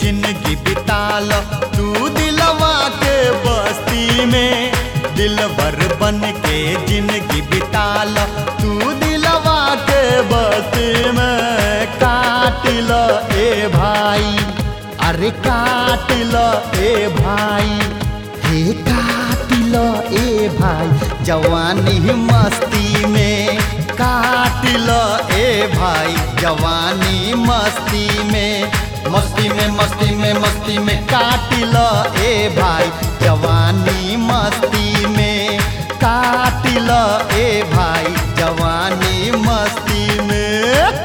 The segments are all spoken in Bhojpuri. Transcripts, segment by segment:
जिंदगी बिताल तू दिलवा के बस्ती में दिलवर बन के जिंदगी बिताल तू दिलवा के बस्ती में काट ल ए भाई अरे काट ल ए भाई हे काट ल ए भाई जवानी मस्ती में काट ल ए भाई जवानी मस्ती में मस्ती में मस्ती में मस्ती में काट ल ए भाई जवानी मस्ती में काट ल ए भाई जवानी मस्ती में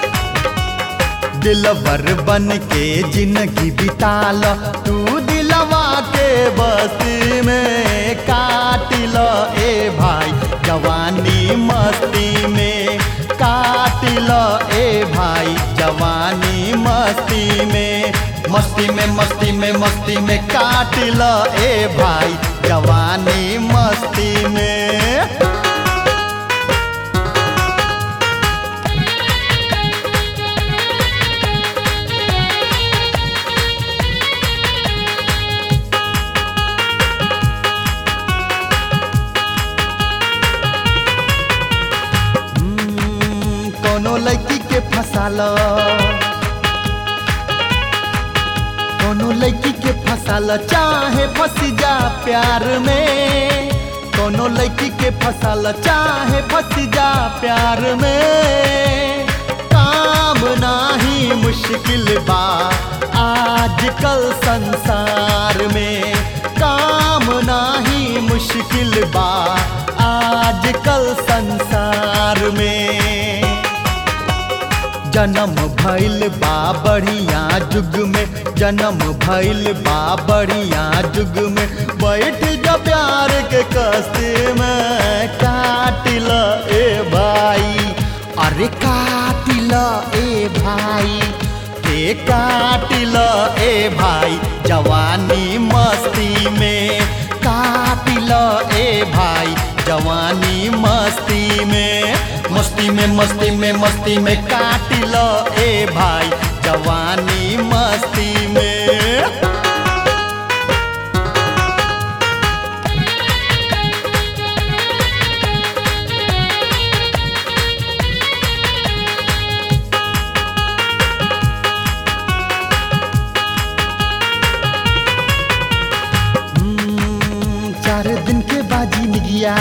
दिलवर बन के जिंदगी बिताल तू दिलवा के बस्ती में काट ल ए भाई जवानी मस्ती में काट ल ए भाई जवानी मस्ती में मस्ती में मस्ती में मस्ती में काट ल ए भाई जवानी मस्ती में हम्म, कोनो लड़की के फसाल कोनो लड़की के फसाल चाहे फंस जा प्यार में कोनो लड़की के फसाल चाहे फंस जा प्यार में काम नाही मुश्किल बा आजकल संसार में काम नाही मुश्किल बा आजकल संसार में जन्म भइल बा बढ़िया जुग में जन्म भइल बा बढ़िया जुग में बैठ जा प्यार के कस्ते में काट ल ए भाई अरे काट ल ए भाई के काट ल ए भाई जवानी मस्ती में काट ल ए भाई जवानी मस्ती में मस्ती में मस्ती में मस्ती में काट ल ए भाई जवानी मस्ती में हम्म, चार दिन के बाजी निगिया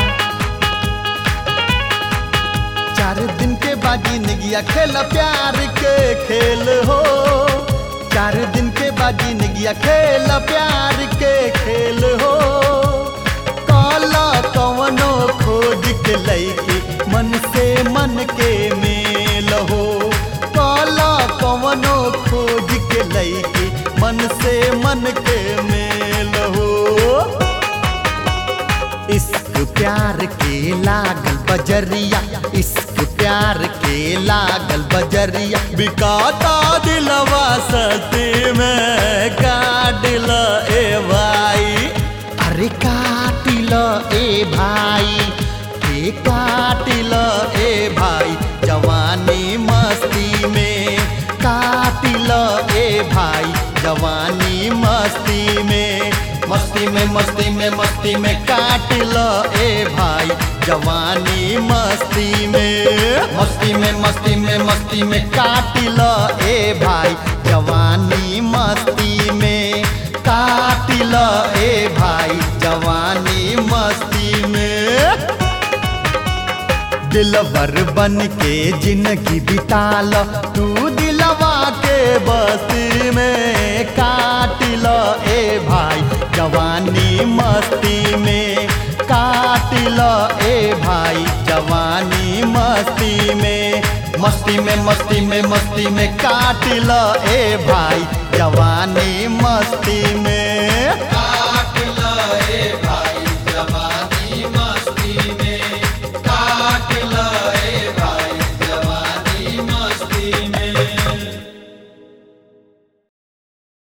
चार दिन के बाजी निगिया खेल प्यार के खेल हो चार दिन के बाजी निगिया खेल प्यार के खेल हो काला कवनो खोज के लैके मन से मन के मेल हो काला कवनो खोज के लैके मन से मन के मेल हो इश्क प्यार के लागल बजरिया इश्क प्यार के लागल बजरिया बिकाता दिलवा सती में काट ल ए भाई अरे काट ल ए भाई के काट ल ए भाई जवानी मस्ती में काट ल ए भाई जवानी मस्ती में मस्ती में मस्ती में मस्ती में काट ल ए भाई जवानी मस्ती में मस्ती में मस्ती में मस्ती में काट ल ए भाई जवानी मस्ती में काट ल ए भाई जवानी मस्ती में दिलवर बन के जिंदगी बिताल तू दिलवा के बस्ती में काट ल ए भाई जवानी मस्ती में काट ल ए भाई जवानी मस्ती में मस्ती में मस्ती में मस्ती में काट ल ए भाई जवानी मस्ती में